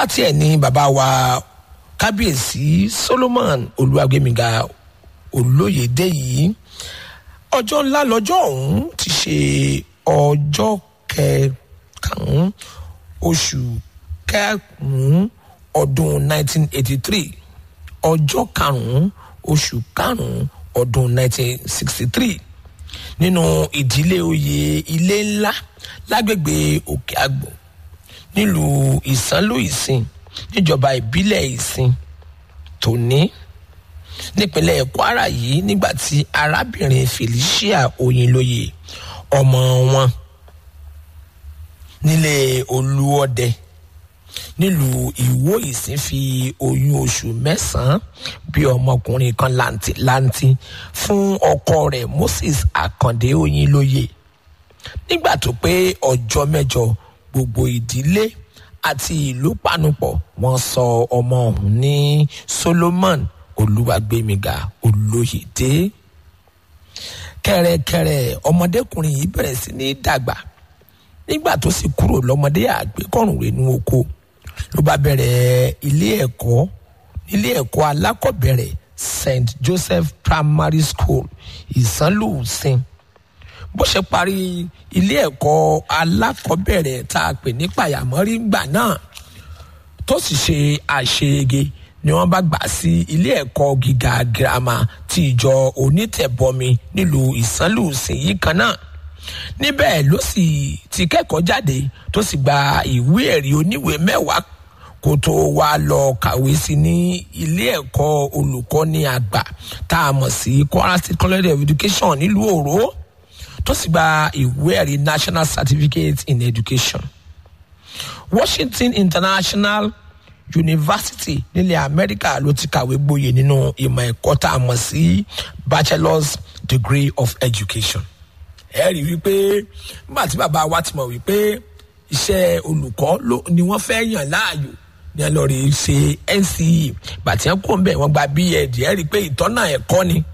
thirty ẹ̀ ní bàbá wa kábíyèsí solomon olúwàgbémiga olóyèdè yìí ọjọ́ ńlá lọ́jọ́ ọ̀hún ti ṣe ọjọ́ kẹkànún oṣù kẹkùnún ọdún 1983 ọjọ́ karùn-ún oṣù karùn-ún ọdún 1963 nínú ìdílé oyè ilé ńlá lágbègbè òkè àgbò nílùú ìsánlò ìsìn níjọba ìbílẹ̀ ìsìn tòní nípínlẹ̀ kwara yìí nígbà tí arábìnrin felicia oyinlóye ọmọ wọn nílé olúọdẹ nílùú ìwó ìsìn fi oyún oṣù mẹ́sàn-án bí ọmọkùnrin kan làǹtìlanti fún ọkọ rẹ̀ moses akande oyinlóye nígbà tó pé ọjọ́ mẹ́jọ gbogbo ìdílé àti ìlú panupọ̀ wọ́n sọ ọmọ ọ̀hún ní solomon olúwàgbémiga olóyèdè kẹrẹkẹrẹ ọmọdékùnrin yìí bẹ̀rẹ̀ sí ní dàgbà nígbà tó sì kúrò lọ́mọdé àgbékọ̀rùn rẹ̀nu oko ló bá bẹ̀rẹ̀ ilé ẹ̀kọ́ ilé ẹ̀kọ́ alákọ̀bẹ̀rẹ̀ st joseph primary school ìsánlùsìn bó ṣe parí ilé ẹ̀kọ́ alákọ̀bẹ̀rẹ̀ tá a pè ní pàyàmọ́rí gbà náà tó sì ṣe àṣeyege ni wọ́n bá gbà sí ilé ẹ̀kọ́ gíga girama ti ìjọ onítẹ̀bọmi nílùú ìsánlùsìn yìí kan náà níbẹ̀ ló sì ti kẹ́kọ̀ọ́ jáde tó sì gba ìwé ẹ̀rí oníwèé mẹ́wàá kó tó wá lọ kàwé sí ní ilé ẹ̀kọ́ olùkọ́ni àgbà tá a mọ̀ sí kwara state college of education nílùú òró tó sì gba ìwé ẹ̀rí national certificate in education washington international university nílẹ̀ amẹ́ríkà ló ti kàwé gboyè nínú ìmọ̀ ẹ̀kọ́ tá a mọ̀ sí bachelor's degree of education ẹ rí wípé nígbà tí bàbá wa ti mọ̀ wípé iṣẹ́ olùkọ́ ni wọ́n fẹ́ yàn láàyò ní ẹlọ́ọ̀rì ṣe nce bàtí wọn kò ń bẹ̀ wọ́n gba bed ẹ rí i pé ìtọ́nà ẹ̀kọ́ ni